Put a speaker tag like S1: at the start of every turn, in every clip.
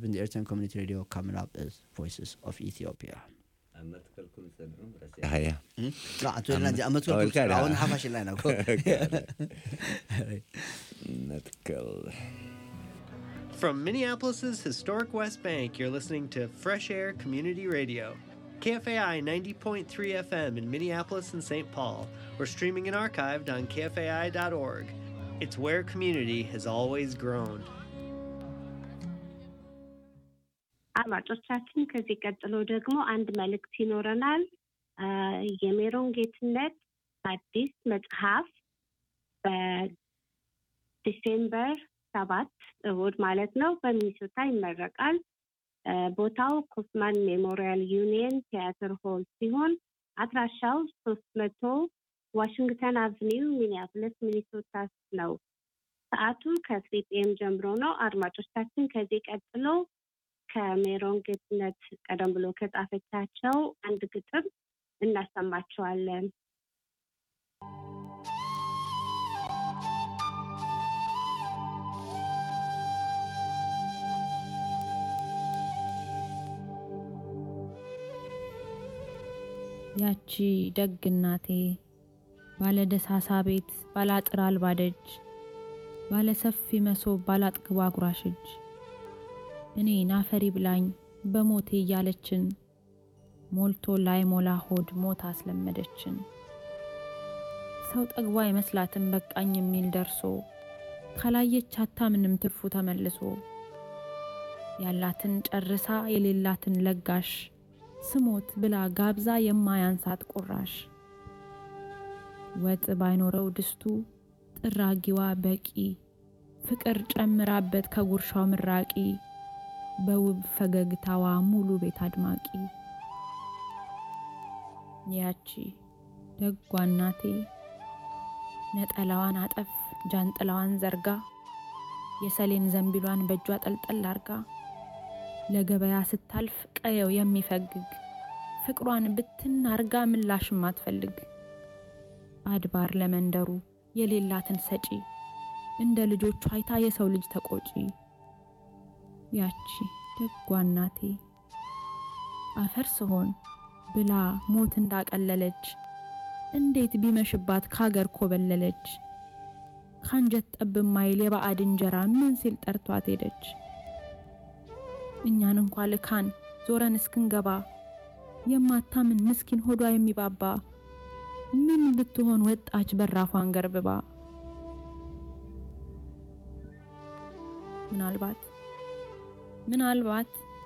S1: been the Eritrean Community Radio. Coming up is Voices of Ethiopia.
S2: Haya.
S1: አሁን ሀፋሽ ላይ ነው
S2: ነጥቀል
S3: From Minneapolis's historic West Bank, you're listening to Fresh Air Community Radio. KFAI 90.3 FM in Minneapolis and St. Paul, or streaming and archived on KFAI.org. It's where community has always grown.
S4: አድማጮቻችን ከዚህ ቀጥሎ ደግሞ አንድ መልእክት ይኖረናል። አ፣ የሜሮን ጌትነት አዲስ መጽሐፍ በዲሴምበር ሰባት እሁድ ማለት ነው በሚኒሶታ ይመረቃል። አ፣ ቦታው ኮፍማን ሜሞሪያል ዩኒየን ቲያትር ሆል ሲሆን አድራሻው ሶስት መቶ ዋሽንግተን አቭኒው ሚኒያፖሊስ ሚኒሶታ ነው። ሰዓቱ ከስሪ ፒኤም ጀምሮ ነው። አድማጮቻችን ከዚህ ቀጥሎ ከሜሮን ጌትነት ቀደም ብሎ ከጻፈቻቸው አንድ ግጥም እናሰማቸዋለን።
S5: ያቺ ደግ እናቴ ባለ ደሳሳ ቤት ባለ አጥር አልባ ደጅ ባለ ሰፊ መሶብ ባለ አጥግቧ አጉራሽ እጅ እኔ ናፈሪ ብላኝ በሞቴ እያለችን ሞልቶ ላይ ሞላ ሆድ ሞት አስለመደችን። ሰው ጠግቧ አይመስላትም በቃኝ የሚል ደርሶ ካላየች አታምንም ትርፉ ተመልሶ ያላትን ጨርሳ የሌላትን ለጋሽ ስሞት ብላ ጋብዛ የማያንሳት ቁራሽ ወጥ ባይኖረው ድስቱ ጥራጊዋ በቂ ፍቅር ጨምራበት ከጉርሻው ምራቂ በውብ ፈገግታዋ ሙሉ ቤት አድማቂ ያቺ ደጓ እናቴ ነጠላዋን አጠፍ ጃንጥላዋን ዘርጋ የሰሌን ዘንቢሏን በእጇ ጠልጠል አርጋ ለገበያ ስታልፍ ቀየው የሚፈግግ ፍቅሯን ብትን አርጋ ምላሽም አትፈልግ አድባር ለመንደሩ የሌላትን ሰጪ እንደ ልጆቿ አይታ የሰው ልጅ ተቆጪ ያቺ ደጓ እናቴ አፈር ስሆን ብላ ሞት እንዳቀለለች እንዴት ቢመሽባት ካገር ኮበለለች ካንጀት ጠብ ማይል የባዕድ እንጀራ ምን ሲል ጠርቷት ሄደች እኛን እንኳ ልካን ዞረን እስክንገባ የማታምን ምስኪን ሆዷ የሚባባ ምን ብትሆን ወጣች በራፏን ገርብባ ምናልባት ምናልባት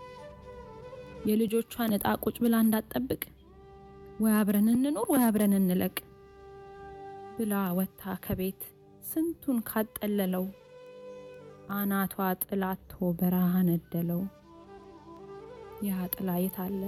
S5: የልጆቿን ዕጣ ቁጭ ብላ እንዳትጠብቅ ወይ አብረን እንኑር ወይ አብረን እንለቅ ብላ ወጥታ ከቤት ስንቱን ካጠለለው አናቷ ጥላቶ በረሃ ነደለው። ያ ጥላ የት አለ?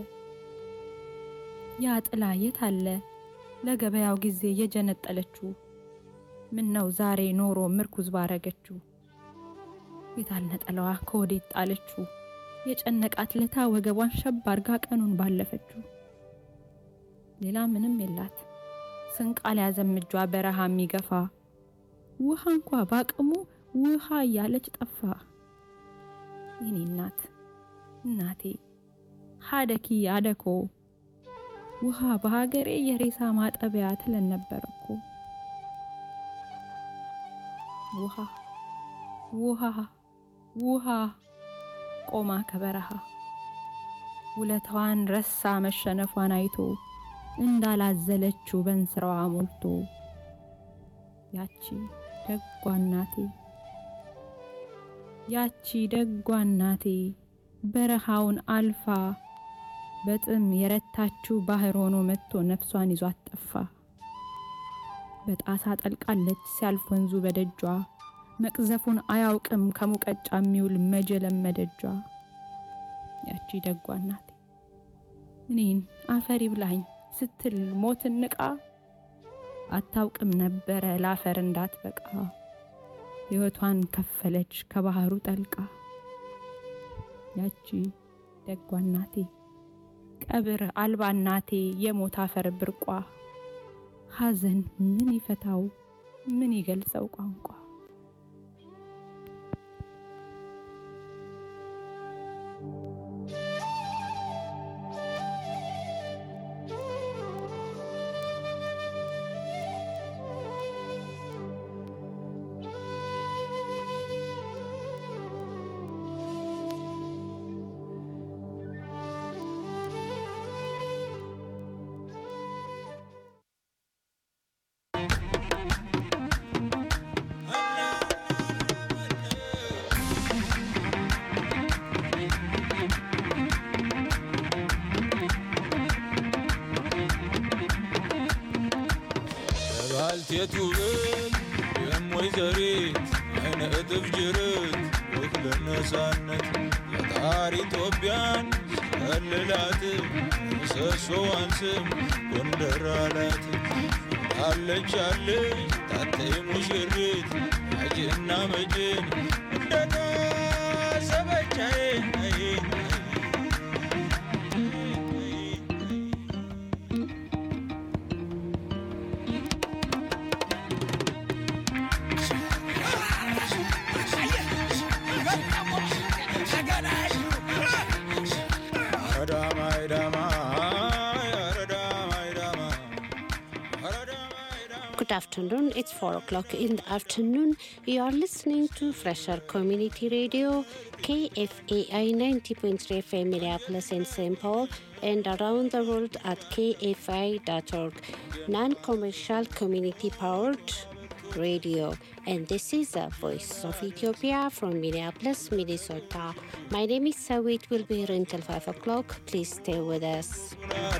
S5: ያ ጥላ የት አለ? ለገበያው ጊዜ የጀነጠለችው ምን ነው ዛሬ ኖሮ ምርኩዝ ባረገችው የታል ነጠላዋ ከወዴት ጣለችው? የጨነቃት ለታ ወገቧን ሸብ አርጋ ቀኑን ባለፈችው። ሌላ ምንም የላት ስንቅ አልያዘም እጇ በረሃ የሚገፋ ውሃ እንኳ ባቅሙ ውሃ እያለች ጠፋ። የኔ እናት እናቴ ሀደኪ አደኮ ውሃ በሀገሬ የሬሳ ማጠቢያ ትለን ነበር እኮ ውሃ ውሃ ውሃ ቆማ ከበረሃ ውለታዋን ረሳ መሸነፏን አይቶ እንዳላዘለችው በንስራዋ ሞልቶ ያቺ ደጓ እናቴ ያቺ ደጓ እናቴ በረሃውን አልፋ በጥም የረታችው ባህር ሆኖ መጥቶ ነፍሷን ይዟት ጠፋ። በጣሳ ጠልቃለች ሲያልፍ ወንዙ በደጇ መቅዘፉን አያውቅም ከሙቀጫ የሚውል መጀለም መደጇ። ያቺ ደጓ እናቴ እኔን አፈር ይብላኝ ስትል ሞትን ንቃ አታውቅም ነበረ ለአፈር እንዳትበቃ ሕይወቷን ከፈለች ከባህሩ ጠልቃ። ያቺ ደጓ እናቴ ቀብር አልባ እናቴ የሞት አፈር ብርቋ ሐዘን ምን ይፈታው ምን ይገልጸው ቋንቋ
S2: አይነት ውበት የሞይዘሪት አይነ እጥፍ ጅርት ውክል ነፃነት ፈጣሪ ኢትዮጵያን ሲከልላት ምሰሶዋን ስም ጎንደር አላት አለች አለች ታተይ ሙሽሪት አጅና መጅን እንደታሰበቻዬ
S6: Good afternoon. It's 4 o'clock in the afternoon. You are listening to Fresher Community Radio, KFAI 90.3 FM Minneapolis and St. Paul, and around the world at kfi.org. Non commercial community powered radio. And this is the Voice of Ethiopia from Minneapolis, Minnesota. My name is Sawit. We'll be here until 5 o'clock. Please stay with us.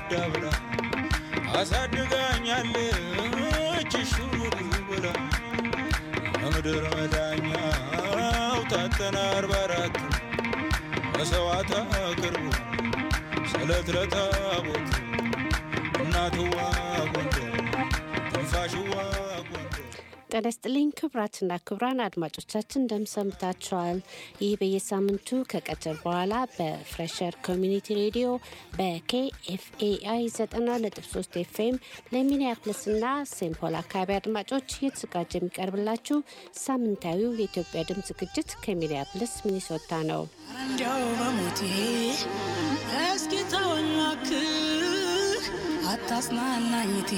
S2: አሳድጋኛለች ሹር ብላ ከምድር መዳኛው ታተና አርባ አራት መሰዋዕት አቅርቡ ስለት ለታቦት እናትዋ ጎንደር ትንፋሽዋ ጎንደር
S6: ጤና ይስጥልኝ ክቡራትና ክቡራን አድማጮቻችን እንደምሰንብታችኋል። ይህ በየሳምንቱ ከቀትር በኋላ በፍሬሸር ኮሚኒቲ ሬዲዮ በኬኤፍኤአይ 90.3 ኤፍኤም ለሚኒያፖሊስና ሴንት ፖል አካባቢ አድማጮች እየተዘጋጀ የሚቀርብላችሁ ሳምንታዊው የኢትዮጵያ ድምፅ ዝግጅት ከሚኒያፖሊስ ሚኒሶታ ነው።
S7: እንዲያው በሞቴ እስኪ ተወኝ እባክህ አታጽናናኝቴ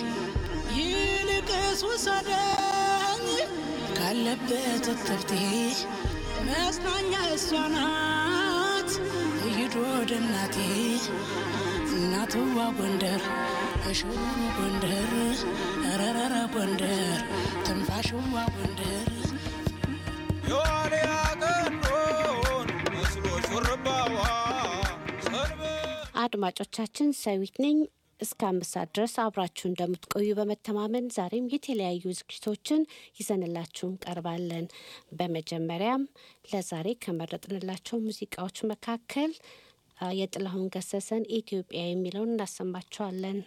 S7: ይልቅስ ውሰደኝ ካለበት እትብቴ መጽናኛ እሷ ናት እይዶ ወደ እናቴ እናትዋ ጎንደር እሽሩ ጎንደር ረረረ ጎንደር ትንፋሽዋ ጎንደር
S2: የዋልያ ቀንዶን መስሎ ሹርባዋ ሰንበ
S6: አድማጮቻችን ሰዊት ነኝ። እስከ አምስት ሰዓት ድረስ አብራችሁ እንደምትቆዩ በመተማመን ዛሬም የተለያዩ ዝግጅቶችን ይዘንላችሁ እንቀርባለን። በመጀመሪያም ለዛሬ ከመረጥንላቸው ሙዚቃዎች መካከል አ፣ የጥላሁን ገሰሰን ኢትዮጵያ የሚለውን እናሰማችኋለን።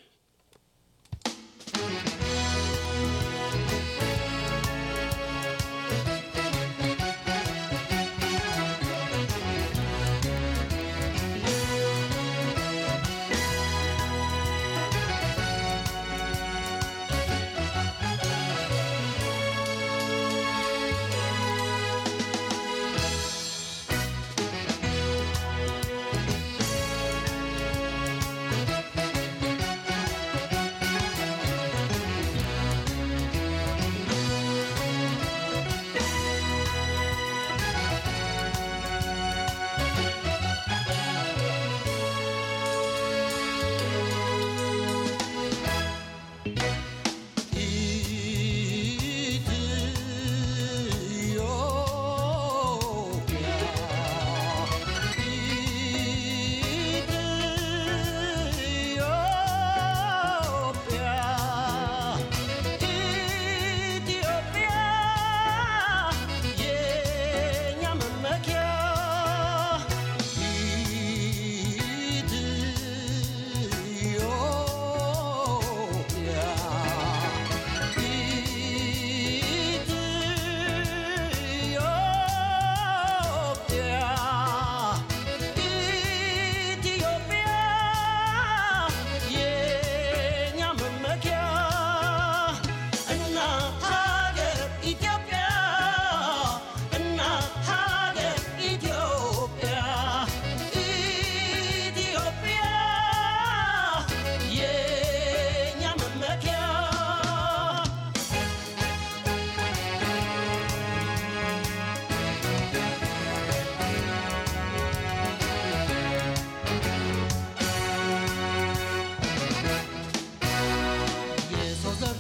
S8: የሰው ዘር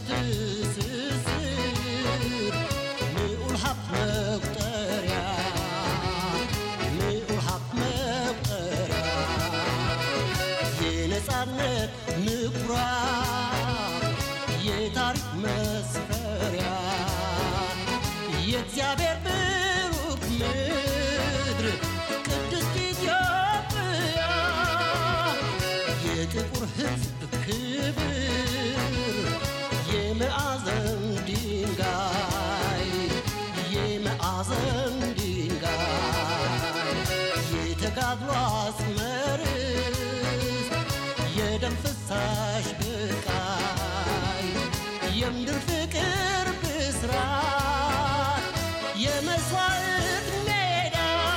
S8: ትስስር ልዑል ሀብት መቁጠሪያ ልዑል ሀብት መቁጠሪያ የነፃነት ምኩራብ የታሪክ መስፈሪያ ሕዝብ ክብር የመአዘን ድንጋይ የመአዘን ድንጋይ የተጋድሎ አስመርስ የደም ፍሳሽ ብቃይ የምድር ፍቅር ብስራት የመስዋዕት ሜዳ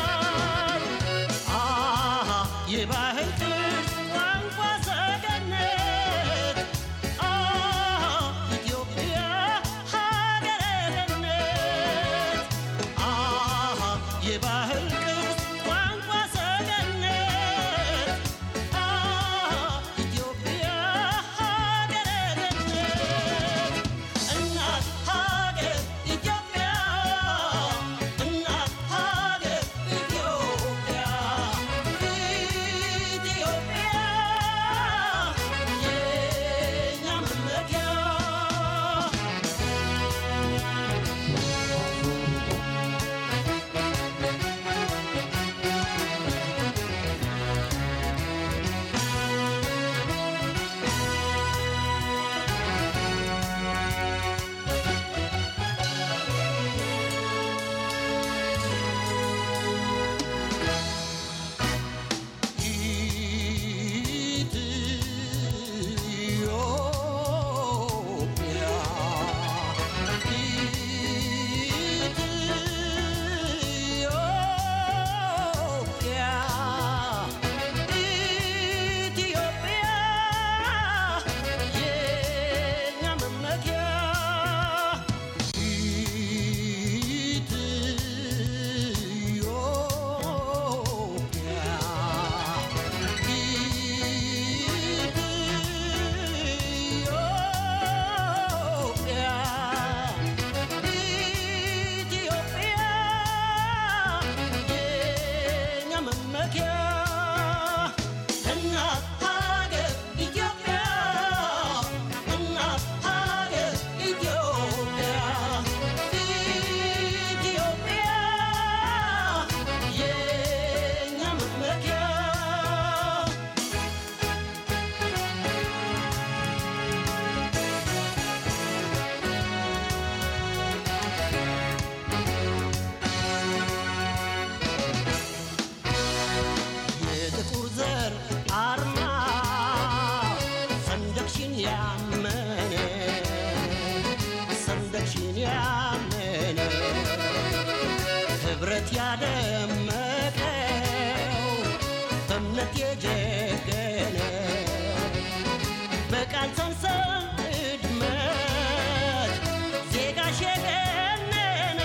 S8: አሃ የባህል ቅርስ ቋንቋ ሰገነት አሃ ኢትዮጵያ ሀገረ ገነት አሃ የባህል ቅርስ ቋንቋ ሰገነት አሃ ኢትዮጵያ ሀገረ ገነት እናት ሀገር ኢትዮጵያ እናት ሀገር ኢትዮጵያ ኢትዮጵያ የኛ መመኪያ ኢትዮጵያ ኢትዮጵያ ኢትዮጵያ የኛ መመኪያ እናት ሀገር ኢትዮጵያ እናት ሀገር ኢትዮጵያ ኢትዮጵያ የኛ መመኪያ የጥቁር ዘር አርማ ሰንደቅሽን ያመነ ሰንደቅሽን ያመነ ህብረት ያደመቀው በእምነት የጀገነ በቃል ሰንሰል እድመት ዜጋሽ የገነነ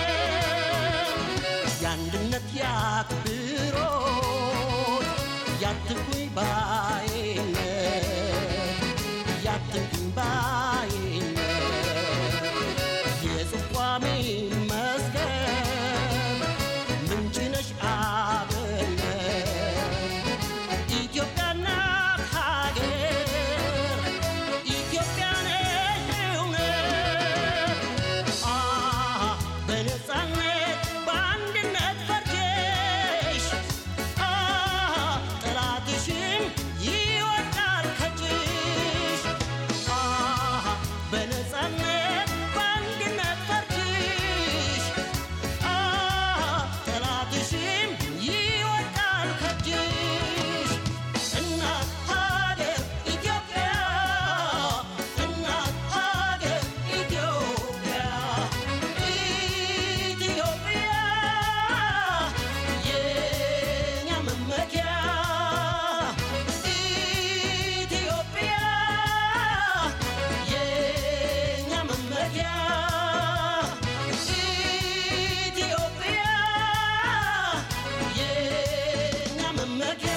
S8: የአንድነት ያክብሮት ያትኩኝ ባይነት ያትኩኝ ባይነት የጽቋሜ መስገን ምንጭ ነሽ አብነት ኢትዮጵያ እናት ሀገር ኢትዮጵያ ነሽ እውነት አሃ በነፃነት በአንድነት ፈርጀሽ አሃ ጠላትሽን ይወድቃል ከእጅሽ አሃ በነፃነት በአንድነት ፈርጀሽ አሃ ጠላትሽን ይወድቃል ከእጅሽ እናት ሀገር ኢትዮጵያ እናት ሀገር ኢትዮጵያ ኢትዮጵያ የኛ መመኪያ ኢትዮጵያ የኛ መመኪያ ኢትዮጵያ የኛ መመኪያ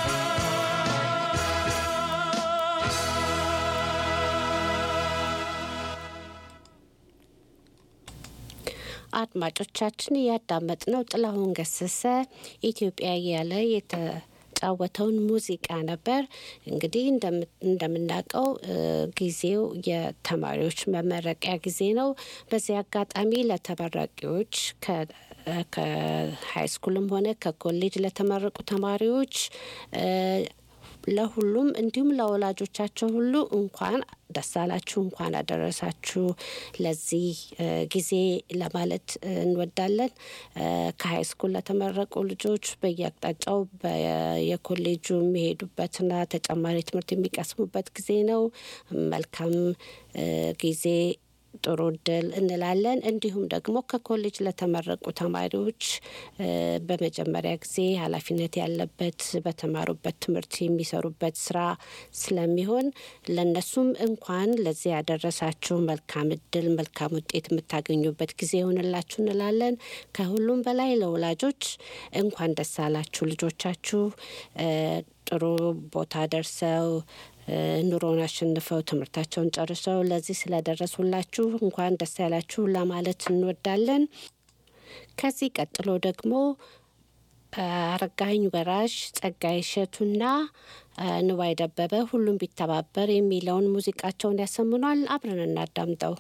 S6: አድማጮቻችን እያዳመጥነው ጥላሁን ገሰሰ ኢትዮጵያ እያለ የተጫወተውን ሙዚቃ ነበር። እንግዲህ እንደም- እንደምናውቀው እ፣ ጊዜው የተማሪዎች መመረቂያ ጊዜ ነው። በዚህ አጋጣሚ ለተመራቂዎች ከ ከሃይ ስኩልም ሆነ ከኮሌጅ ለተመረቁ ተማሪዎች እ፣ ለሁሉም እንዲሁም ለወላጆቻቸው ሁሉ እንኳን ደስ አላችሁ፣ እንኳን አደረሳችሁ ለዚህ እ፣ ጊዜ ለማለት እንወዳለን። እ፣ ከሀይ ስኩል ለተመረቁ ልጆች በየአቅጣጫው በ- የኮሌጁ የሚሄዱበትና ተጨማሪ ትምህርት የሚቀስሙበት ጊዜ ነው። መልካም እ፣ ጊዜ ጥሩ እድል እንላለን። እንዲሁም ደግሞ ከኮሌጅ ለተመረቁ ተማሪዎች እ፣ በመጀመሪያ ጊዜ ኃላፊነት ያለበት በተማሩበት ትምህርት የሚሰሩበት ስራ ስለሚሆን ለነሱም እንኳን ለዚህ ያደረሳችሁ መልካም እድል፣ መልካም ውጤት የምታገኙበት ጊዜ ይሆንላችሁ እንላለን። ከሁሉም በላይ ለወላጆች እንኳን ደስ አላችሁ ልጆቻችሁ እ፣ ጥሩ ቦታ ደርሰው እ፣ ኑሮን አሸንፈው ትምህርታቸውን ጨርሰው ለዚህ ስለደረሱላችሁ እንኳን ደስ ያላችሁ ለማለት እንወዳለን። ከዚህ ቀጥሎ ደግሞ አረጋኸኝ ወራሽ፣ ጸጋዬ እሸቱና እ፣ ንዋይ ደበበ ሁሉም ቢተባበር የሚለውን ሙዚቃቸውን ያሰምኗል። አብረን እናዳምጠው።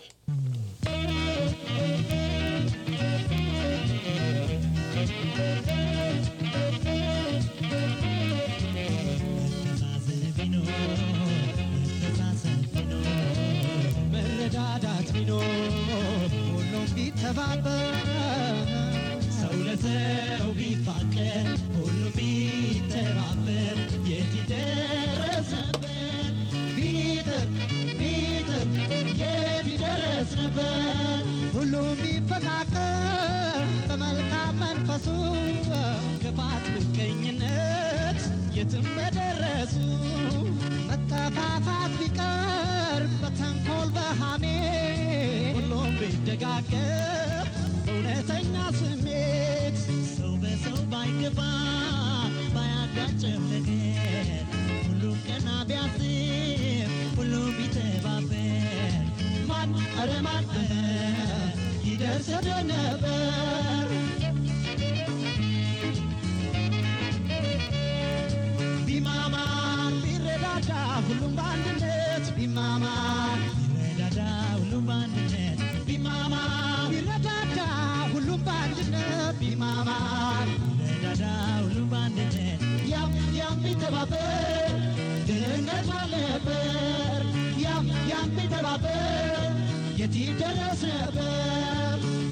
S9: መረዳዳት ቢኖር ሁሉም ቢተባበር ሰው ለሰው ቢፋቀር ሁሉም ቢተባበር የት ይደረስ ነበር ቢጥር ቢጥር የት ይደረስ ነበር ሁሉም ቢፈቃቀር በመልካም መንፈሱ ክፋት ምቀኝነት የትም በደረሱ መጠፋፋት ቢቀር በተንኮል በሃሜ ሁሉም ቢደጋገፍ በእውነተኛ ስሜት ሰው በሰው ባይገባ ባያጋጭም ነገር ሁሉም ቀና ቢያስብ ሁሉም ቢተባበር ማን ኧረ ማን ይደርስ ነበር ቢማማር ቢረዳዳ ሁሉም በአንድነት ቢማማር ቢረዳዳ ሁሉም በአንድነት ቢማማር ቢረዳዳ ሁሉም በአንድነት ቢማማር ቢረዳዳ ሁሉም በአንድነት ያም ያም ቢተባበር ድህነት ባልነበር ያም ያም ቢተባበር የት ይደረስ ነበር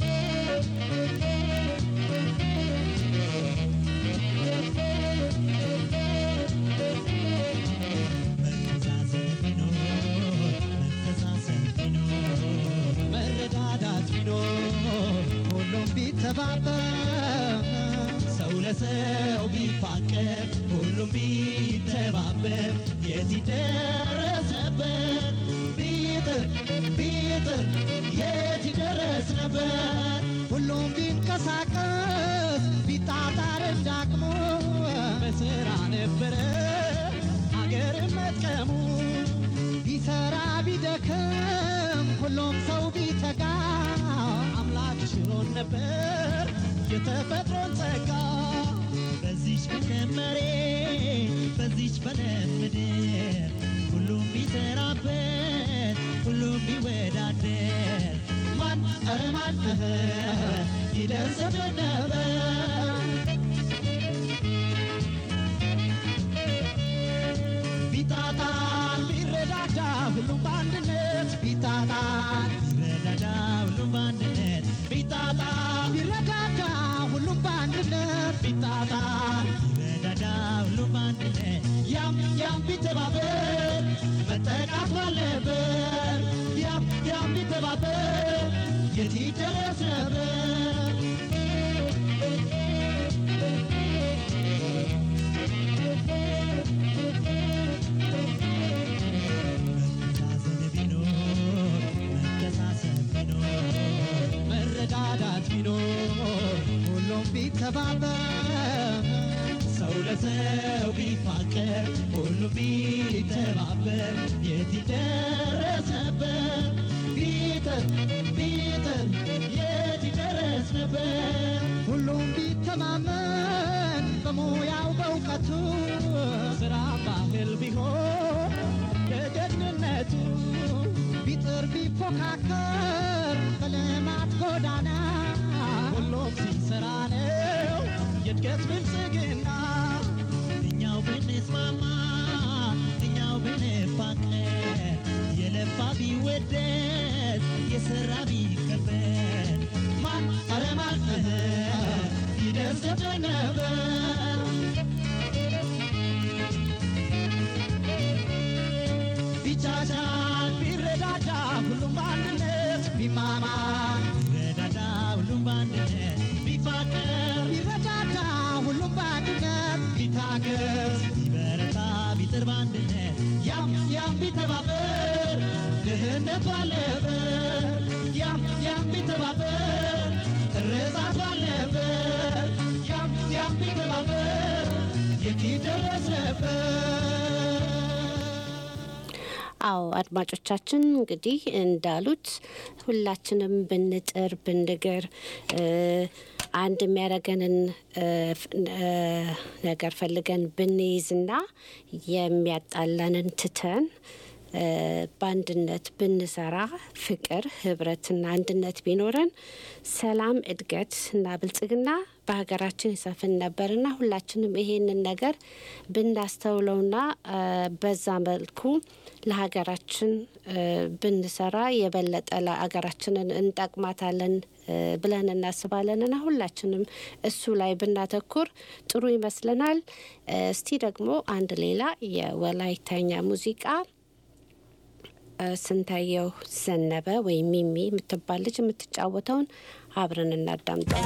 S9: መረዳዳት ቢኖር ሁሉም ቢተባበር ሰው ለሰው ቢፋቀር ሁሉም ቢተባበር የት ይደረስ ነበር ቢጥር ቢጥር የት ይደረስ ነበር ሁሉም ቢንቀሳቀስ ቢጣጣር እንዳቅሙ በስራ ነበረ አገር መጥቀሙ ቢሰራ ቢደክም ሁሉም ሰው ቢተጋ አምላክ ሽሮን ነበር የተፈጥሮን ጸጋ በዚች በለም መሬት በዚች በለም ምድር ሁሉም ቢሰራበት ሁሉም ቢወዳደር ማን ኧረ ማን ይደርስብን ነበር ቢጣጣን ቢረዳዳ ሁሉም በአንድነት ቢጣጣን ቢረዳዳ ሁሉም በአንድነት ቢጣጣን ቢረዳዳ ሁሉም በአንድነት ቢጣጣን ቢረዳዳ ሁሉም በአንድነት ያም ያም ቢተባበር መጠቃት ባልነበር ያም ያም ቢተባበር የት ይደረስ ነበር መረዳዳት ቢኖር ሁሉም ቢተባበር ሰው ለሰው ቢፋቀር ሁሉም ቢተባበር የት ይደረስ ነበር ቢጥር ቢጥር የት ይደረስ ነበር ሁሉም ቢተማመን በሙያው በእውቀቱ ስራ ባህል ቢሆን ደግነቱ ቢጥር ቢፎካከር በልማት ጎዳና ሁሉም ሲሰራ ነው የእድገት ብልጽግና እኛው ብንስማማ ቢወደስ የሰራ ቢከፈል ማን ኧረ ማን ይደርስብን ነበር ቢቻቻል ቢረዳዳ ሁሉም በአንድነት ቢማማ ቢረዳዳ ሁሉም በአንድነት ቢፋቀር ቢረዳዳ ሁሉም በአንድነት ቢታገዝ ቢበረታ ቢጥር በአንድነት ያም ያም ቢተባበር ድህነት ባለበት ያም ያም ቢተባበር እርዛት ባለበት ያም ያም ቢተባበር የት ይደረስ ነበር
S6: አዎ አድማጮቻችን እንግዲህ እንዳሉት ሁላችንም ብንጥር ብንግር እ፣ አንድ የሚያደርገንን እ፣ ፍ- እ፣ ነገር ፈልገን ብንይዝና የሚያጣላንን ትተን እ፣ በአንድነት ብንሰራ ፍቅር፣ ህብረትና አንድነት ቢኖረን ሰላም፣ እድገት እና ብልጽግና በሀገራችን ይሰፍን ነበርና ሁላችንም ይሄንን ነገር ብናስተውለውና እ፣ በዛ መልኩ ለሀገራችን እ፣ ብንሰራ የበለጠ ለሀገራችንን እንጠቅማታለን እ፣ ብለን እናስባለንና ሁላችንም እሱ ላይ ብናተኩር ጥሩ ይመስለናል። እ፣ እስቲ ደግሞ አንድ ሌላ የወላይተኛ ሙዚቃ እ፣ ስንታየው ዘነበ ወይም ሚሚ የምትባል ልጅ የምትጫወተውን አብረን እናዳምጠው።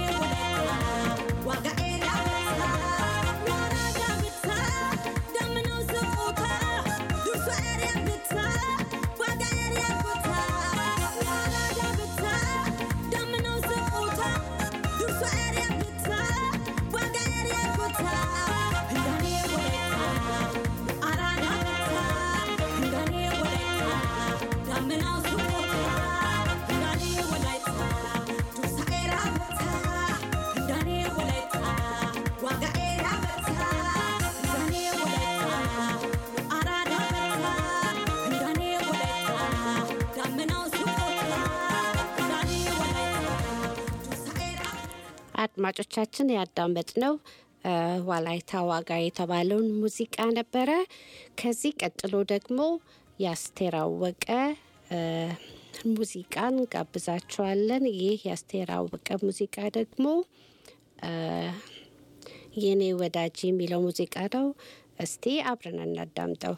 S10: Waga area,
S6: አድማጮቻችን ያዳመጥነው እ፣ ዋላይታ ዋጋ የተባለውን ሙዚቃ ነበረ። ከዚህ ቀጥሎ ደግሞ የአስቴር አወቀ እ፣ ሙዚቃን ጋብዛችኋለን። ይህ የአስቴር አወቀ ሙዚቃ ደግሞ እ፣ የኔ ወዳጅ የሚለው ሙዚቃ ነው። እስቲ አብረን እናዳምጠው።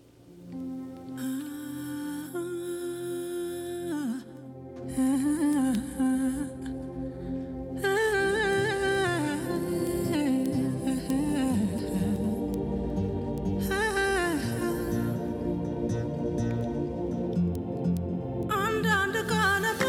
S7: አንዳንድ ቀንማ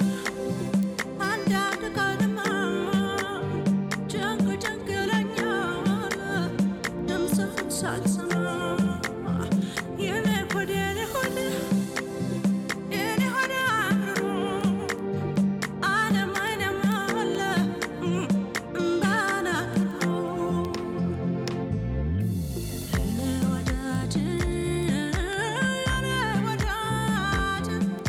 S7: አንዳንድ ቀንማ ጭንቅ ጭንቅ ይለኛል ድምፅህን ሳልሰማ የኔ ሆድ የኔ ሆድ የኔ ሆድ አምርሮ ዓለም አይለም አለ እንዳናግሮ የኔ ወዳጅ የኔ ወዳጅ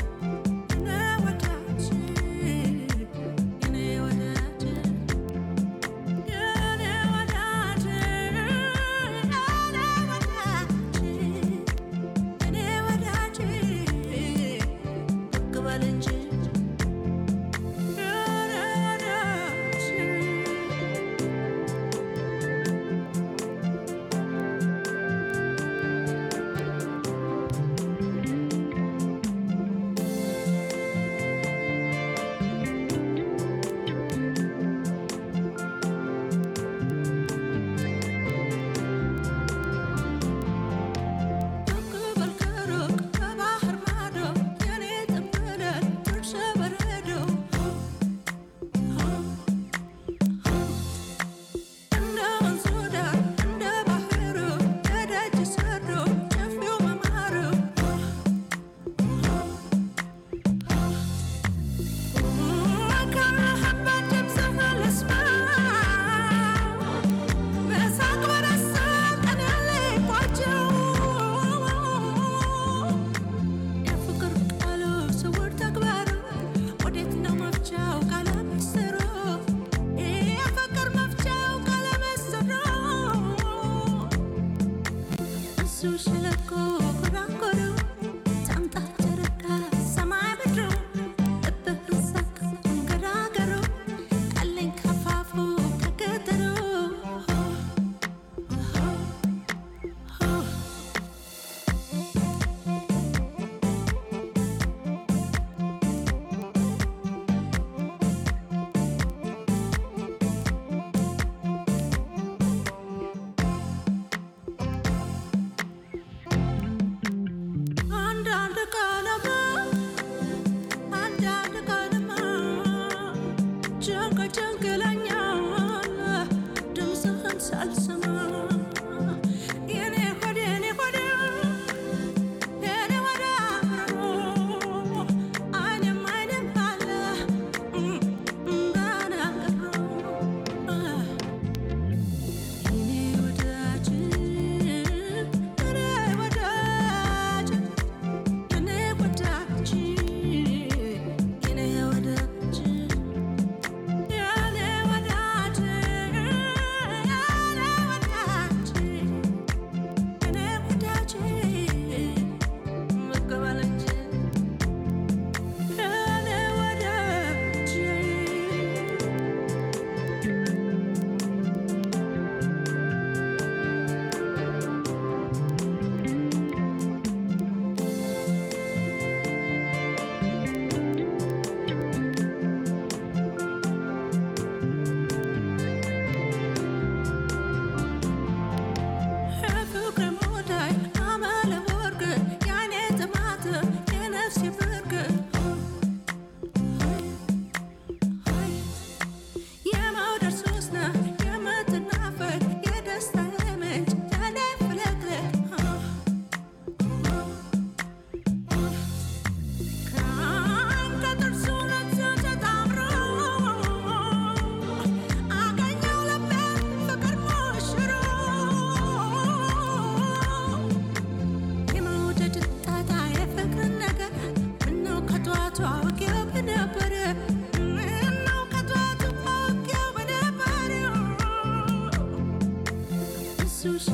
S7: ሸለቆ ጎራጎሮ ታምጣ ጨረቃ ሰማይ ምድሩ ልብህን ሰክ ገራገሩ ቃለኝ ከፋፉ ከገጠሩ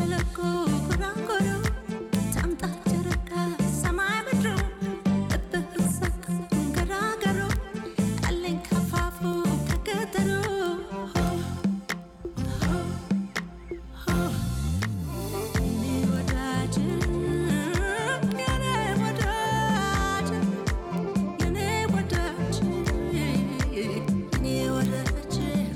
S7: ሸለቆ ጉራንጉሩ ታምጣ ጨረቃ ሰማይ ምድሩ ልብህ ሰቅ ገራገሩ አለኝ ከፋፉ ከገጠሩ የኔ ወዳጅ የኔ ወዳጅ የኔ ወዳጅ የኔ ወዳጅ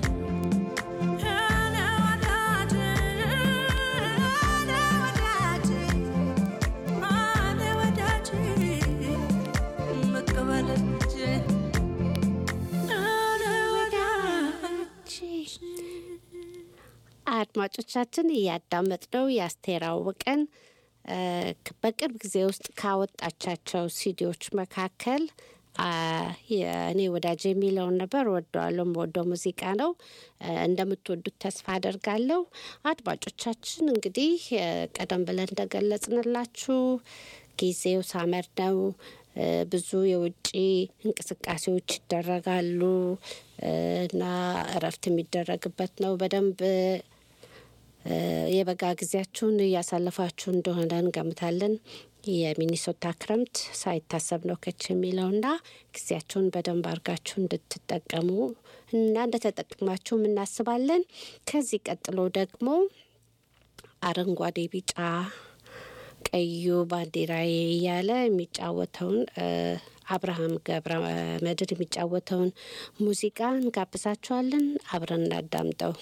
S6: አድማጮቻችን እያዳመጥነው የአስቴር አወቀን እ፣ በቅርብ ጊዜ ውስጥ ካወጣቻቸው ሲዲዎች መካከል አ፣ የእኔ ወዳጅ የሚለውን ነበር። ወደዋለሁ። የምወደው ሙዚቃ ነው። እ፣ እንደምትወዱት ተስፋ አደርጋለሁ። አድማጮቻችን እንግዲህ እ፣ ቀደም ብለን እንደገለጽንላችሁ ጊዜው ሳመር ነው። እ፣ ብዙ የውጭ እንቅስቃሴዎች ይደረጋሉ እ፣ እና እረፍት የሚደረግበት ነው። በደንብ እ፣ የበጋ ጊዜያችሁን እያሳለፋችሁ እንደሆነ እንገምታለን። የሚኒሶታ ክረምት ሳይታሰብ ነው ከች የሚለውና ጊዜያችሁን በደንብ አድርጋችሁ እንድትጠቀሙ እና እንደተጠቅማችሁም እናስባለን። ከዚህ ቀጥሎ ደግሞ አረንጓዴ፣ ቢጫ ቀዩ ባንዲራዬ እያለ የሚጫወተውን እ፣ አብርሃም ገብረ መድር የሚጫወተውን ሙዚቃ እንጋብዛችኋለን። አብረን እናዳምጠው።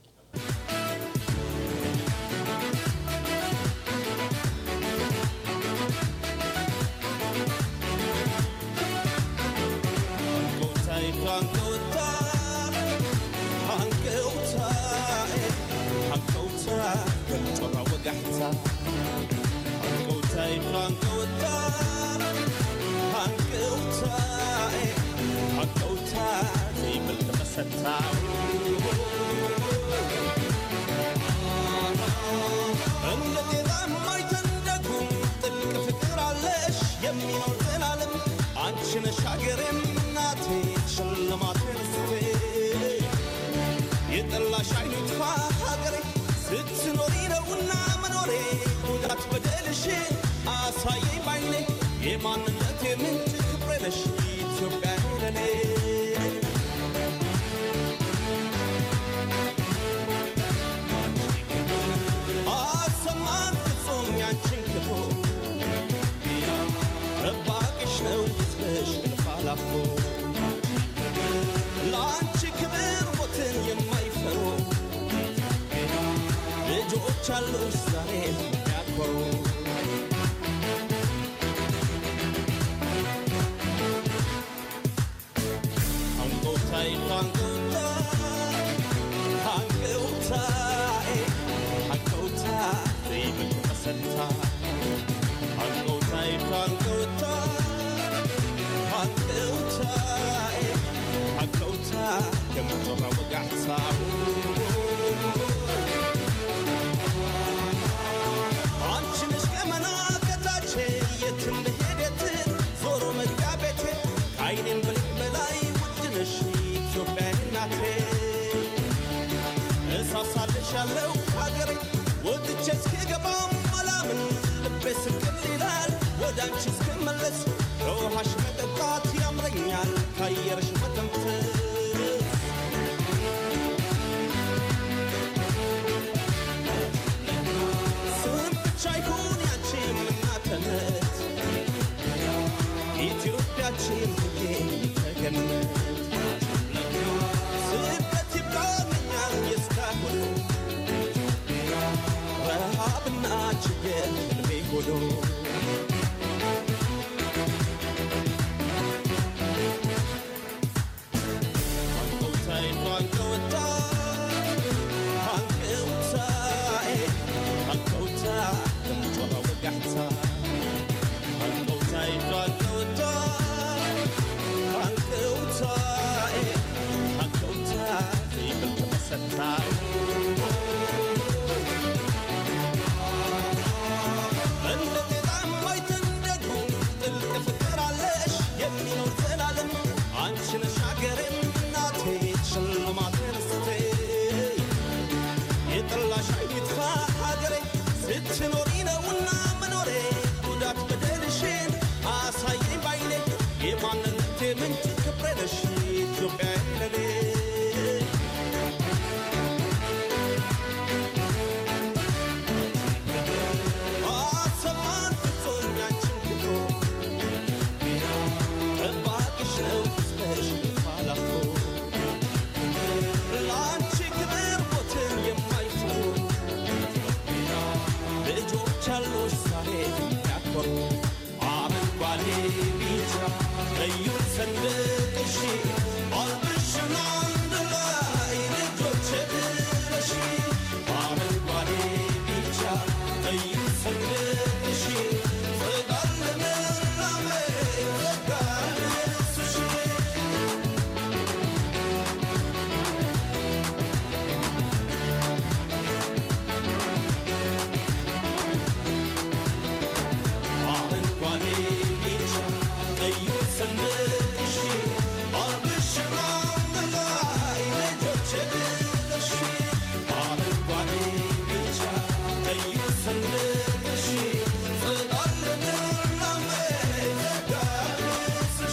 S2: እንደ ጤዛ የማይተንደጉም ጥልቅ ፍቅር አለሽ የሚኖር ዘላለም አንቺ ነሽ ሀገሬም እናቴ ሽልማቴ ርስቴ የጠላሽ አይኑ ይጥፋ ሀገሬ ስትኖሪ ነውና መኖሬ ጉዳት በደልሽ አሳየኝ ባይኔ የማንነት የምንጭ ክብሬ ነሽ ኢትዮጵያ ለኔ አሰማን ፍጹም ያንቺን ክፉ ረባቅሽ ነው ሕዝብሽ እልፍ አላፎ ለአንቺ ክብር ሞትን የማይፈሩ ልጆች አሉሽ ዛሬ ያኮሩ አንጎታይ አንጎታ አንጎታይ አንጎታ ዘይብል ተሰታ አንጎታይ አንጎታ አንጎታይ አንጎታ ከምትራ ወጋሕሳ አንቺ ነሽ ገመና ከታች የትም ብሄድ የት ዞሮ መግቢያ ቤቴ ከዓይኔም ብልቅ በላይ ውድ ነሽ ኢትዮጵያ እናቴ እሳሳልሻለሁ ሀገሬ ወጥቼ እስክገባም አላምን ልቤ ስቅል ይላል ወደ አንቺ እስክመለስ ከውሃሽ መጠጣት ያምረኛል ከአየርሽ መተንፈስ ስም ብቻ ይሁን ያንቺ እናትነት ኢትዮጵያችን ብዬ ተገነት ስደት ይብቃኛል የእስካሁኑ ረሃብና ችግር ልቤ ጎዶ አንጎታይ አንጎታ አንጎታይ አንጎታ ከምጮራ ወጋሕታ አንጎታይ አንጎታ አንጎታይ አንጎታ ዘይብል ተመሰታ እንደ ጤዛ የማይተንደዱ ጥልቅ ፍቅር አለሽ የሚኖር ዘላለም አንቺ ነሽ ሀገሬም እናቴ ሽልማቴ ርስቴ የጠላሽ አይን ይጥፋ ሀገሬ ልጆች አሉሽ ዛሬ ያኮሩ አረንጓዴ ቢጫ ቀዩ ሰንደቅሽ አልብሽን አንድ ላይ ልጆች ብለሽ አረንጓዴ ቢጫ ቀዩ ሰንደቅሽ ፍቃድ ልምላሜ ፍቃድ ልብስሽ አረንጓዴ ቢጫ ቀዩ ሰንደቅሽ አልብሽን አንድ ላይ ልጆች ብለሽ አረንጓዴ ቢጫ ቀዩ ሰንደቅሽ ፍቃድ ልምላሜ ፍቃድ ልብስሽ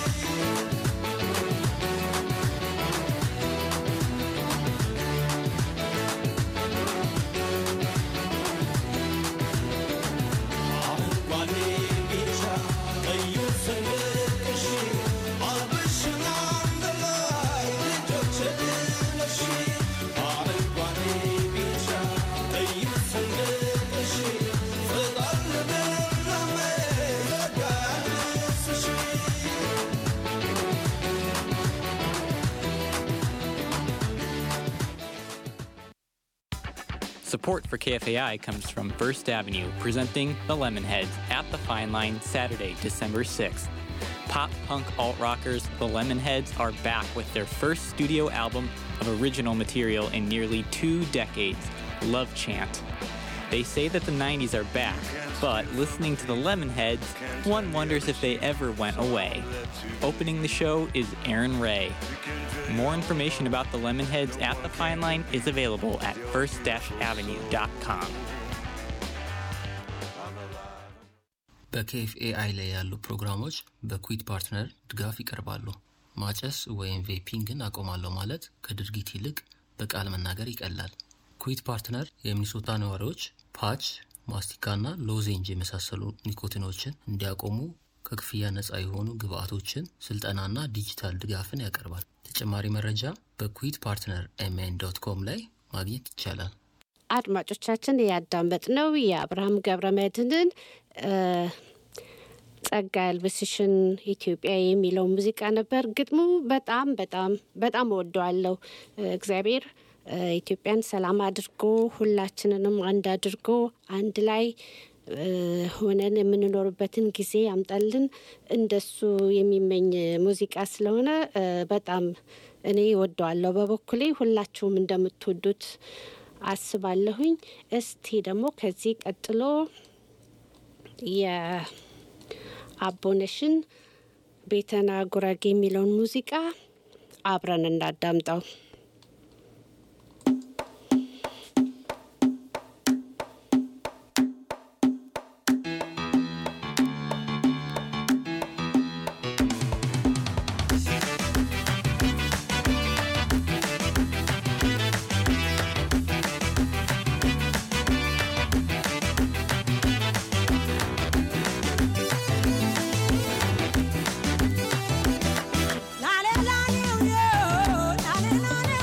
S2: አረንጓዴ ቢጫ ቀዩ ሰንደቅሽ አልብሽን አንድ ላይ ልጆች ብለሽ አረንጓዴ ቢጫ ቀዩ ሰንደቅሽ ፍቃድ ልምላሜ ፍቃድ ልብስሽ
S10: Support for KFAI comes from First Avenue, presenting the Lemonheads at the Fine Line Saturday, December 6th. Pop punk alt rockers, the Lemonheads, are back with their first studio album of original material in nearly two decades, Love Chant. They say that the 90s are back, but listening to the Lemonheads, one wonders if they ever went away. Opening the show is Aaron Ray. More information about the Lemonheads at the Fine Line is available at first-avenue.com.
S11: በኬኤፍኤአይ ላይ ያሉ ፕሮግራሞች በኩዊት ፓርትነር ድጋፍ ይቀርባሉ። ማጨስ ወይም ቬፒንግን አቆማለሁ ማለት ከድርጊት ይልቅ በቃል መናገር ይቀላል። ኩዊት ፓርትነር የሚኒሶታ ነዋሪዎች ፓች፣ ማስቲካና ሎዜንጅ የመሳሰሉ ኒኮቲኖችን እንዲያቆሙ ከክፍያ ነፃ የሆኑ ግብአቶችን፣ ስልጠናና ዲጂታል ድጋፍን ያቀርባል። ተጨማሪ መረጃ በኩዊት ፓርትነር ኤምኤን ዶት ኮም ላይ ማግኘት ይቻላል።
S6: አድማጮቻችን ያዳመጥነው የአብርሃም ገብረመድህንን እ፣ ጸጋ ያልብስሽን ኢትዮጵያ የሚለው ሙዚቃ ነበር። ግጥሙ በጣም በጣም በጣም እወደዋለሁ። እ፣ እግዚአብሔር እ፣ ኢትዮጵያን ሰላም አድርጎ ሁላችንንም አንድ አድርጎ አንድ ላይ እ፣ ሆነን የምንኖርበትን ጊዜ ያምጣልን። እንደሱ የሚመኝ ሙዚቃ ስለሆነ እ፣ በጣም እኔ እወደዋለሁ። በበኩሌ ሁላችሁም እንደምትወዱት አስባለሁኝ። እስቲ ደግሞ ከዚህ ቀጥሎ የአቦነሽን ቤተና ጉራጌ የሚለውን ሙዚቃ አብረን እናዳምጠው።
S7: ላሌ ላሌው ዮ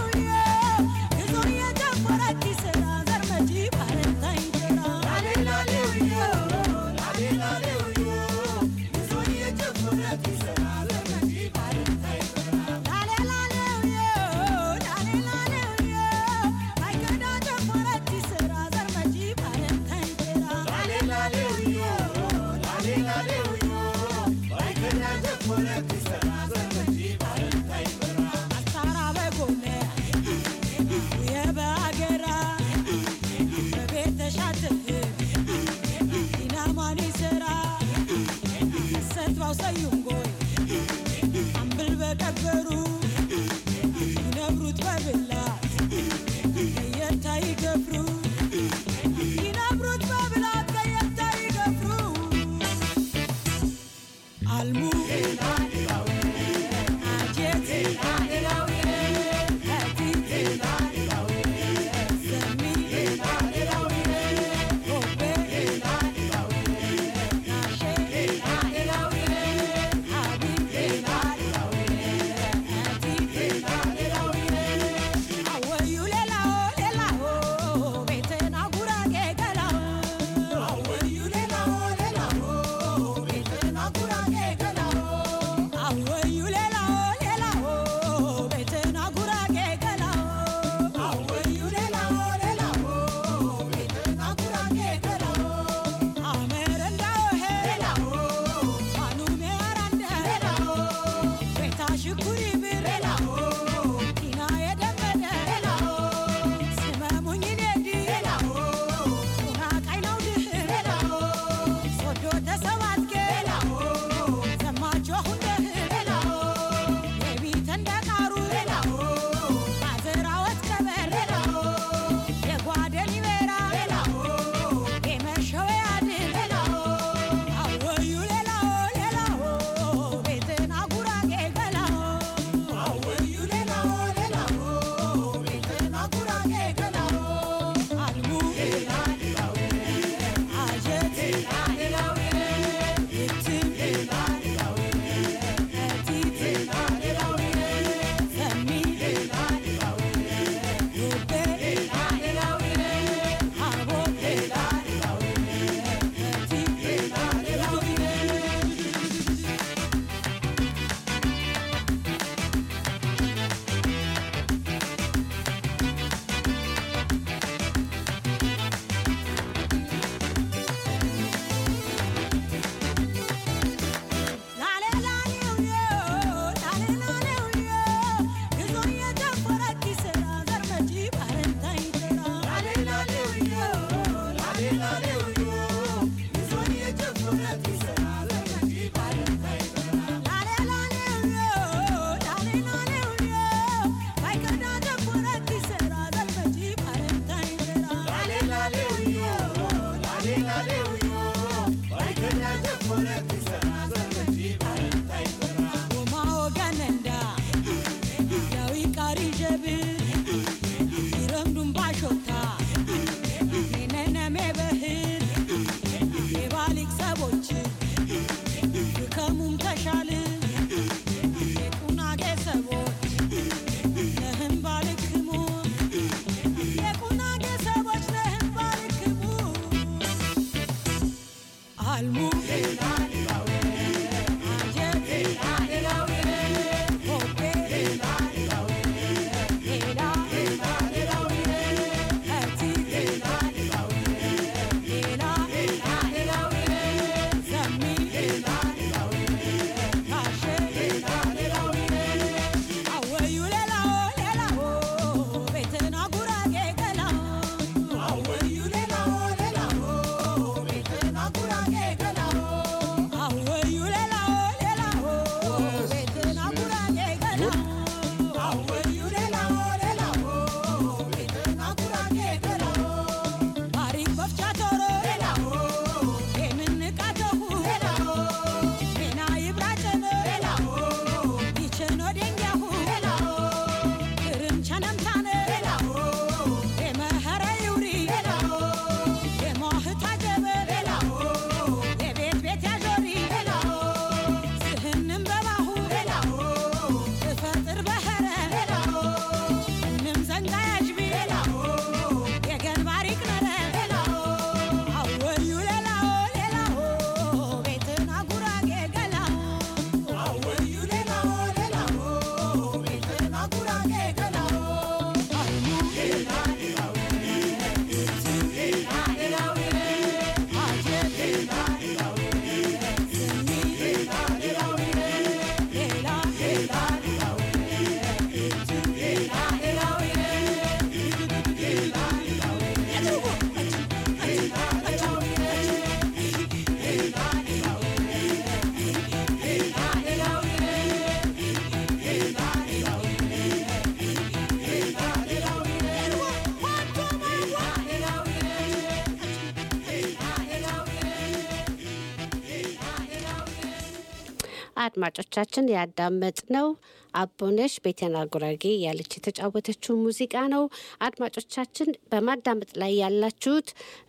S6: አድማጮቻችን ያዳመጥነው አቦነሽ ቤተና ጉራጌ ያለች የተጫወተችው ሙዚቃ ነው። አድማጮቻችን በማዳመጥ ላይ ያላችሁት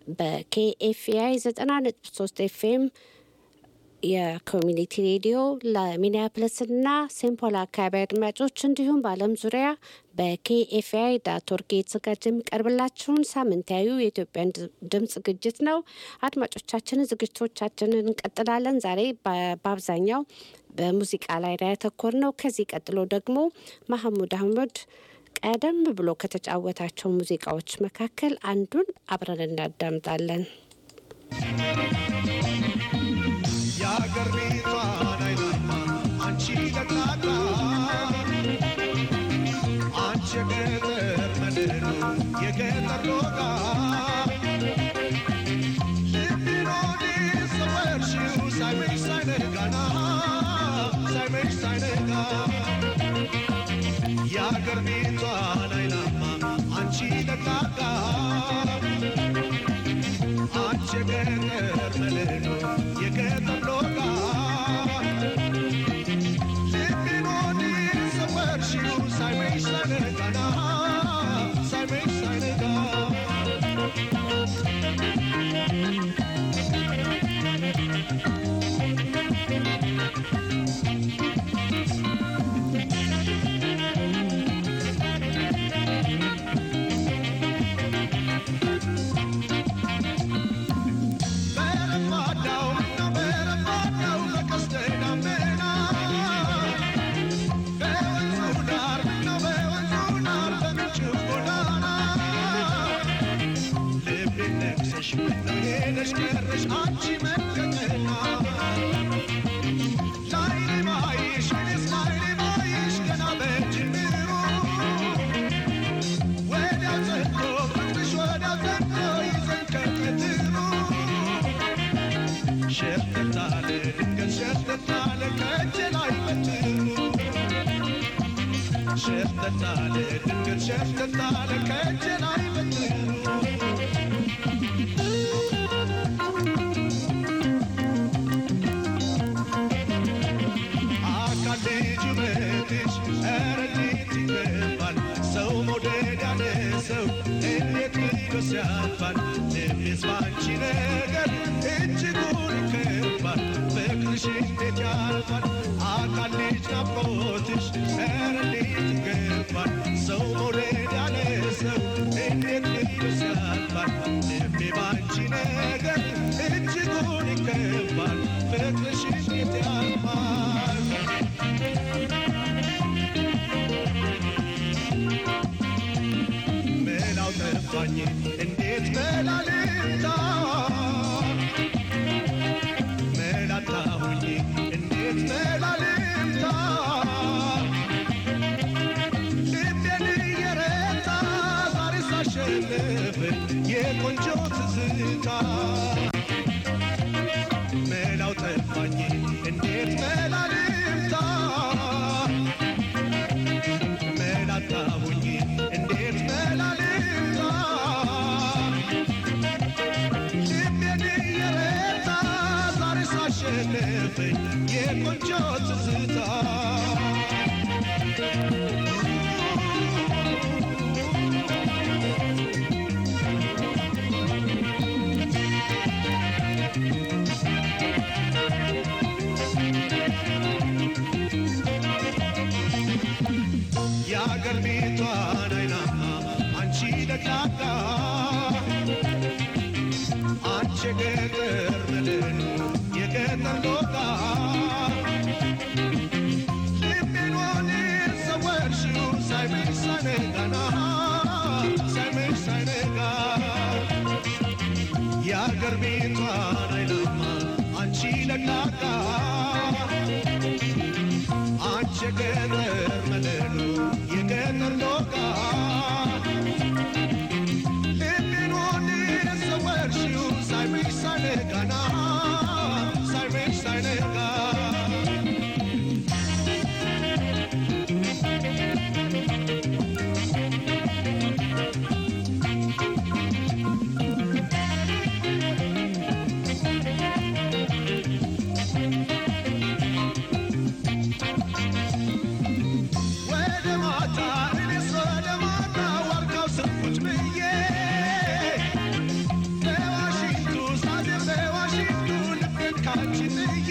S6: በኬኤፍአይ ዘጠና ነጥብ ሶስት ኤፍኤም የኮሚኒቲ ሬዲዮ ለሚኒያፕለስና ሴምፖል አካባቢ አድማጮች እንዲሁም በዓለም ዙሪያ በኬኤፍአይ ዳት ኦርግ የተዘጋጀ የሚቀርብላችሁን ሳምንታዊ የኢትዮጵያን ድምፅ ዝግጅት ነው። አድማጮቻችንን ዝግጅቶቻችንን እንቀጥላለን። ዛሬ በአብዛኛው በሙዚቃ ላይ ነው ያተኮር ነው። ከዚህ ቀጥሎ ደግሞ ማህሙድ አህመድ ቀደም ብሎ ከተጫወታቸው ሙዚቃዎች መካከል አንዱን አብረን እናዳምጣለን።
S12: የአገር ቤቷን አይናማ አንቺ ለቃቃ አንቺ የገጠር መድህኑ የገጠር ሎጋ ልቤን ወዲህ ሰወርሽው ሳይመሽ ሳይነጋና ሳይመሽ ሳይነጋ የአገር ቤቷን አይናማ አንቺ ለቃቃ አንቺ የገጠር መድህኑ የገጠር ሎጋ ልቤን ወዲህ ሰወርሽው ሳይመሽ ሳይነጋና ሳይመሽ ሳይነጋ በረፋዳው ምነው በረፋዳው በቀስተ ደመና በወንዙ ዳር ምነው በወንዙ ዳር በምንጩ ጎዳና ልቤን ነክሰሽ ምነው ሄደሽ ቀረሽ አንቺ መከተና ላይኔ ባይሽ እኔስ ላይኔ ባይሽ ገና በጅምሩ ወዲያው ዘንዶ ፍቅርሽ ወዲያው ዘንዶ ይዘን ከቀትሩ ሸተት አለ ድንገት ሸተት አለ ከእጄ ላይ በትሩ ሸተት አለ ድንገት ሸተት አለ ከእጄ ላይ በትሩ ፍቅርሽ እንዴት ያልፋል አካልሽ ናፍቆትሽ ኧረ እንዴት ይገባል ሰው መውደድ ያለ ሰው እንዴት ልዩስ ያልፋል ልቤ ባንቺ ነገር እጅጉን ይከባል ፍቅርሽ እንዴት ያልፋል መላው ጠፋኝ እንዴት መላልታ መላጣሁኝ እንዴት መላልታ ልቤን እየረታ ዛሬ ሳሸንፍ የቆንጆ ትዝታ መላው ጠፋኝ እንዴት መላልታ መላጣሁኝ እንዴት መላልታ ልቤን እየረታ ዛሬ ሳሸንፍ የቆንጆ ትዝታ የአገር ቤቷን አይናማ አንቺ ደቅላቃ አንቺ የገጠር መለሉ የገጠር ሎቃ ልቤን ወዴት ሰወርሽው ሳይመሽ ሳይነጋና ሳይመሽ ሳይነጋ የአገር ቤቷን አይናማ አንቺ ደቅላቃ አንቺ የገጠር መለሉ የገጠር ሎቃ ልቤን ወዴት ሰወርሽው ሳይመሽ ሳይነጋና ሳይመሽ ሳይነጋ ወደ ማታ እኔስ ወደ ማታ ዋርካው ስር ቁጭ ብዬ በዋሽንቱ ሳድር በዋሽንቱ ልቤን ካንቺ ጥዬ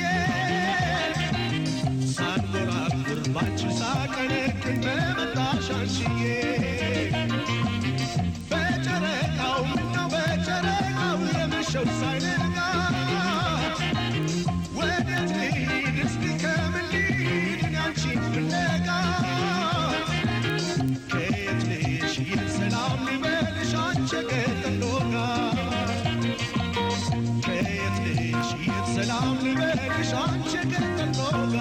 S12: ሳንጎራጉር ባንቺ ሳቀነቅን በመጣሽ አንቺዬ በጨረቃው ምነው በጨረቃው የመሸው ሳይነጋ ወዴት ልሂድ እስቲ ከምን ልሂድ እኔ አንቺን ፍለጋ ከየት ልሽ ይህን ሰላም ልበልሽ አንቺ የገጠር ሎጋ ከየት ልሽ ይህን ሰላም ልበልሽ አንቺ የገጠር ሎጋ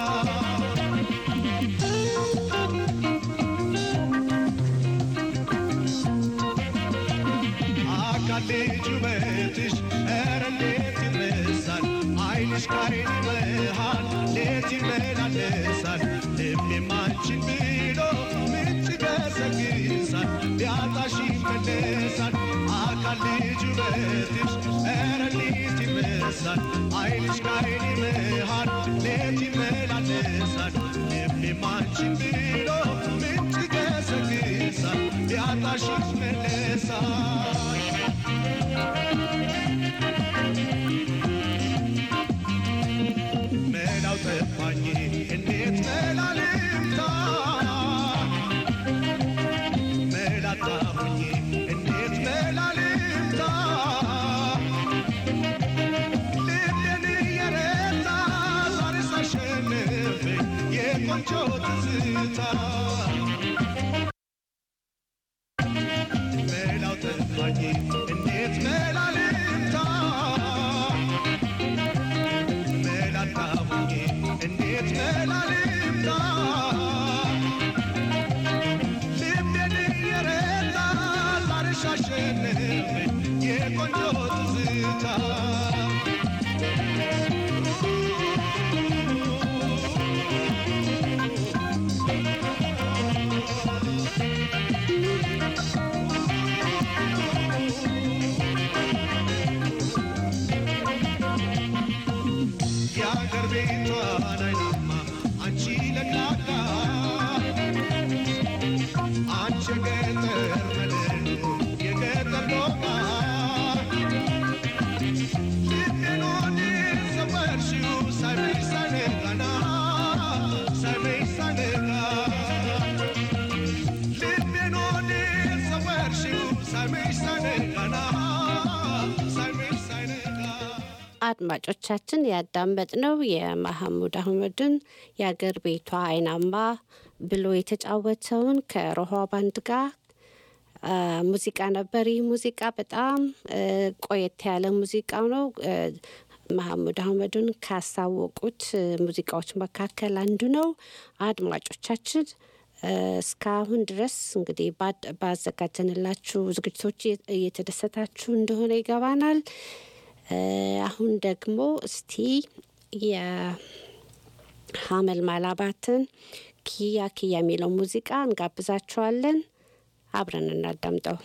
S12: አካል ልጅ ውበትሽ ኧረ እንዴት ይረሳል አይንሽ ከዓይኔ መሃል ሌት ይመላለሳል ልቤም አንቺን ብሎ ምንጭ ገሰግሳል ቢያጣሽ ይመለሳል አካል ልጅ ውበትሽ ኧረ እንዴት ይረሳል አይንሽ ከዓይኔ መሃል ሌት ይመላለሳል ልቤም አንቺን ብሎ ምንጭ ገሰግሳል ቢያጣሽ ይመለሳል መላው ጠፋኝ እንዴት መላ ልምታ መላጣሁኝ እንዴት መላ ልምታ ልቤን እየረታ ዛሬ ሳሸንፍ የቆንጆ ትዝታ መላው ጠፋኝ እንዴት መላ ልምታ መላጣሁኝ እንዴት መላ ልምታ ልቤን እየረታ ዛሬ ሳሸንፍ የቆንጆ ትዝታ የአገር ቤቷን አይናማ አንቺ ለቅላቃ አንቺ የገጠር መለሉ የገጠር ሎቃ ልቤን ወዴት ሰወርሽው ሳይመሽ
S6: አድማጮቻችን ያዳመጥነው የማህሙድ አህመድን የአገር ቤቷ አይናማ ብሎ የተጫወተውን ከሮሃ ባንድ ጋር አ፣ ሙዚቃ ነበር። ይህ ሙዚቃ በጣም እ፣ ቆየት ያለ ሙዚቃው ነው። እ፣ መሐሙድ አህመድን ካሳወቁት እ፣ ሙዚቃዎች መካከል አንዱ ነው። አድማጮቻችን እ፣ እስካሁን ድረስ እንግዲህ ባድ- ባዘጋጀንላችሁ ዝግጅቶች እየ- እየተደሰታችሁ እንደሆነ ይገባናል። እ፣ አሁን ደግሞ እስቲ የሀመል ማላባትን ኪያ ኪያ የሚለው ሙዚቃ እንጋብዛችኋለን። አብረን እናዳምጠው።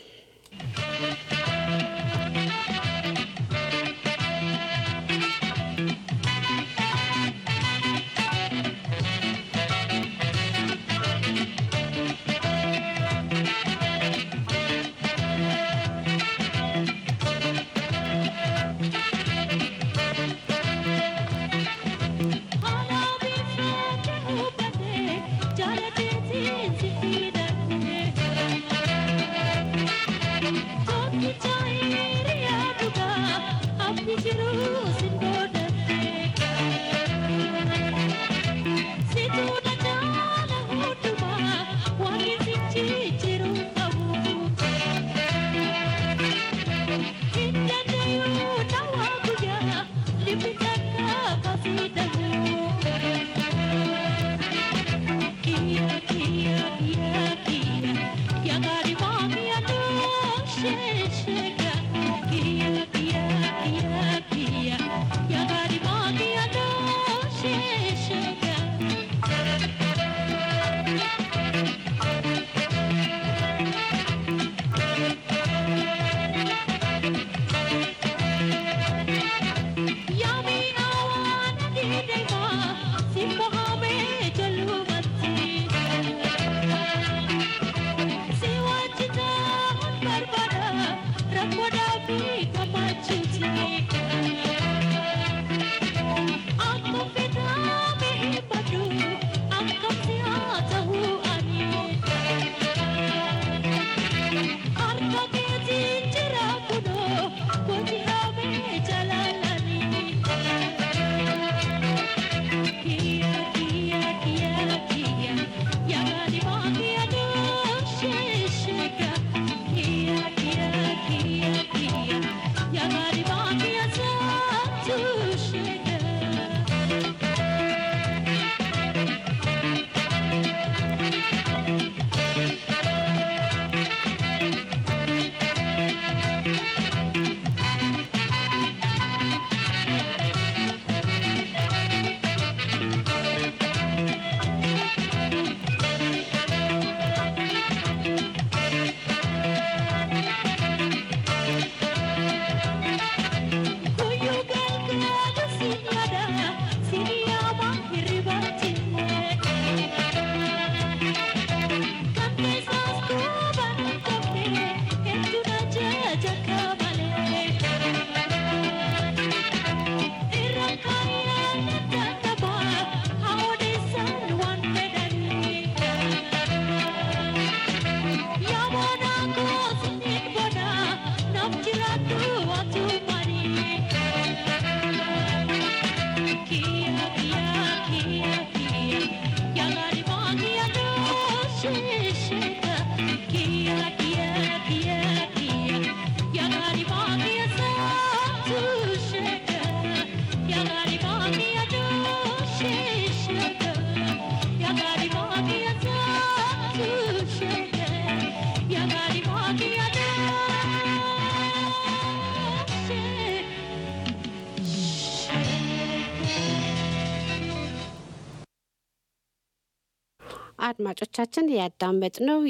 S6: አድማጮቻችን ያዳመጥነው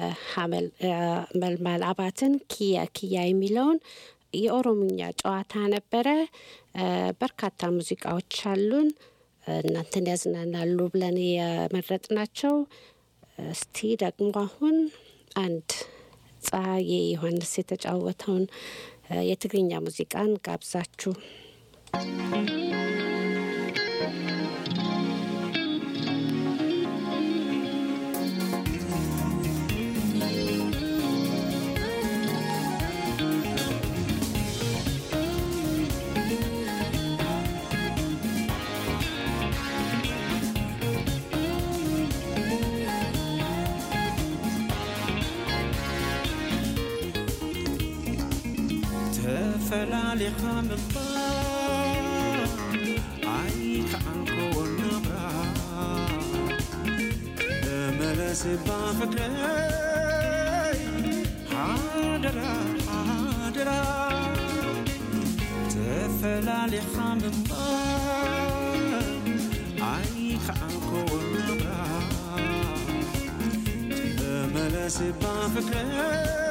S6: የመልማል አባትን ኪያ ኪያ የሚለውን የኦሮምኛ ጨዋታ ነበረ። በርካታ ሙዚቃዎች አሉን እናንተን ያዝናናሉ ብለን የመረጥናቸው። እስቲ ደግሞ አሁን አንድ ፀሐዬ ዮሐንስ የተጫወተውን የትግርኛ ሙዚቃን ጋብዛችሁ
S13: Thank you.
S2: ተፈላሊኻ ምንባር ኣይከዓንኮ ናብራ ተመለስባ ፍቅረይ ሓደራ ሓደራ ተፈላሊኻ ምንባር ኣይከዓንኮ ናብራ ተመለስባ ፍቅረይ